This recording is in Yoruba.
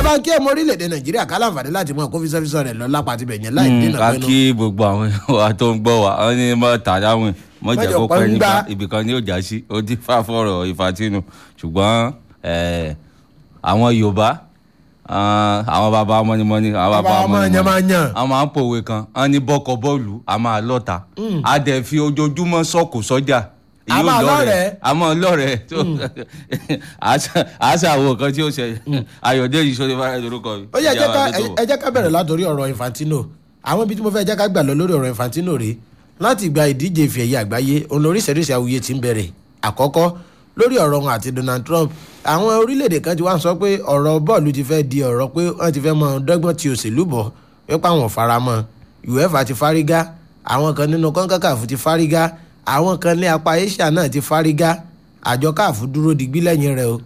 bá ń kí ọmọ orílẹ̀-èdè nàìjíríà ká láǹfààní láti mọ kó físọ́físọ́ rẹ̀ lọ lápá tibẹ̀ yẹn láì dènà ká pẹ́nu. kí gbogbo àwọn wa tó ń gbọ́ wa wọ́n ní mọ́ tàdáwìn mọ́ jẹ́ Mọ́jọ kó pọ́n pẹ́ ń nípa gbá. ibìkan ní òjà sí ó ti fà fọ̀rọ̀ ìfàtínú ṣùgbọ́n eh, àwọn yorùbá ah, àwọn bàbá mọ́nímọ́ní àwọn Bàbá bàbá ọmọ yẹn máa ń yàn. àwọn máa ń pòwe kan wọ́n ní bọ́kọ̀ bọ́ọ̀lù a máa lọ́ta a dẹ̀ fi ojoojúmọ́ sọ́kù sọ́jà A máa lọ́rẹ̀ẹ́. a máa lọ́rẹ̀ẹ́ tó àṣà àwọn kan tí ó ṣe ayọ̀dẹ́yìí sọ́dọ̀ bá lórúkọ mi. ó yẹ ẹ jẹ́ ká- Ìjà wa ló tó wọ̀. ẹ jẹ́ ká bẹ̀rẹ̀ látòrí ọ̀rọ̀ infantino àwọn ibi tí mo fẹ́ jẹ́ ká gbà lọ lórí ọ̀rọ̀ infantino rèé láti gba ìdíje ìfẹ́ ẹ̀yẹ àgbáyé òun lóríṣiríṣi awuye ti ń bẹ̀rẹ̀ àkọ́kọ́ lórí ọ̀rọ̀ wọn àti donald trump àwọn orílẹ̀-èdè kan ti wá ń sọ pé ọ̀rọ̀ bọ́ọ̀lù ti fẹ́ di ọ̀rọ̀ pé wọ́n ti fẹ́ mọ dọ́gbọ́n ti òṣèlú bọ̀ wípé àwọn ò fara mọ́ uefa ti fárígá àwọn kan nínú kọ́ńkàkàfù ti fárígá àwọn kan ní apá asia náà ti fárígá àjọ káàfù dúró digbí lẹ́yìn rẹ̀ o